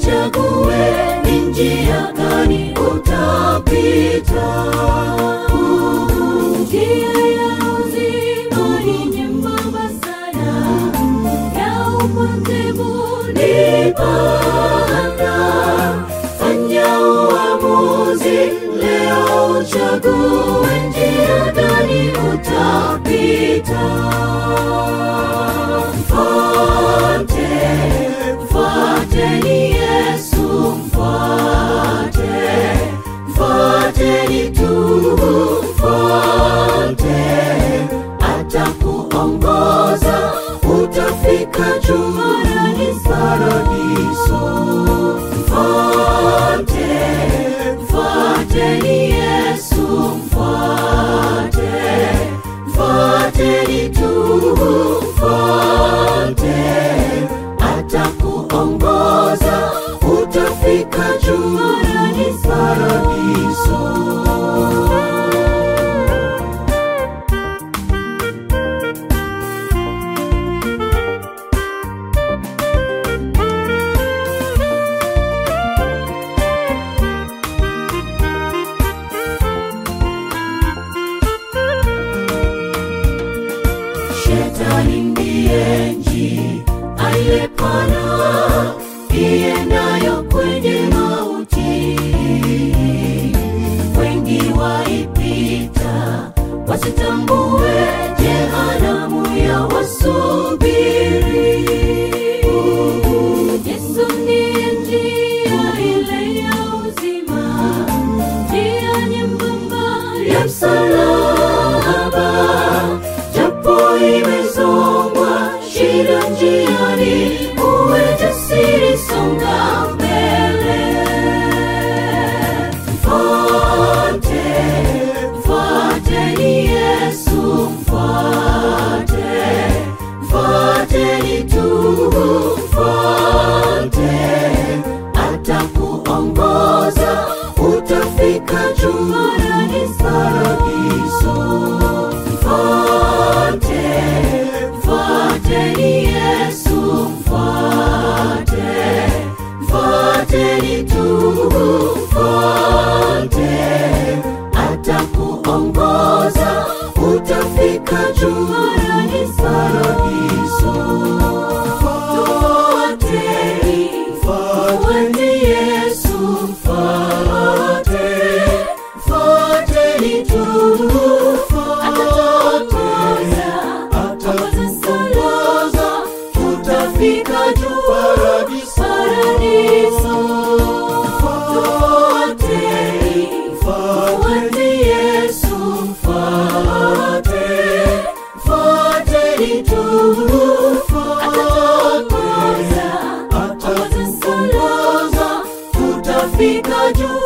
uchague ni njia gani utapita. Njia ya uzima ni nyembamba sana, ya upotevu ni pana. Fanya uamuzi leo, uchague njia gani utapita. Mfuate, mfuateni Yesu, mfuate, mfuateni tu, mfuate, atakuongoza, utafika juu paradiso. Mfuate, mfuateni Yesu, mfuate, mfuateni tu, mfuate, atakuongoza, utafika juu paradiso. Shetani ndiye njia aliyepana iendayo kwenye mauti. Wengi waipita wasitambue jehanamu ya wasubiri. Yesu ndiye njia ile ya uzima, njia nyembamba ya msalaba japo imezongwa shida njiani, uwe jasiri, songa mbele. Mfuate, mfuateni Yesu, mfuate, mfuateni tu, mfuate, atakuongoza, utafika juu paradiso. Mfuate, mfuateni Yesu, mfuate, mfuateni tu, mfuate, atakuongoza, utafika juu paradiso. Mfuateni, mfuateni Yesu, mfuate, mfuateni tu, atatuongoza, atatuongoza, tutafika juu paradiso. Mfuateni, mfuateni Yesu, mfuate, mfuateni tu, atatuongoza, atatuongoza, tutafika juu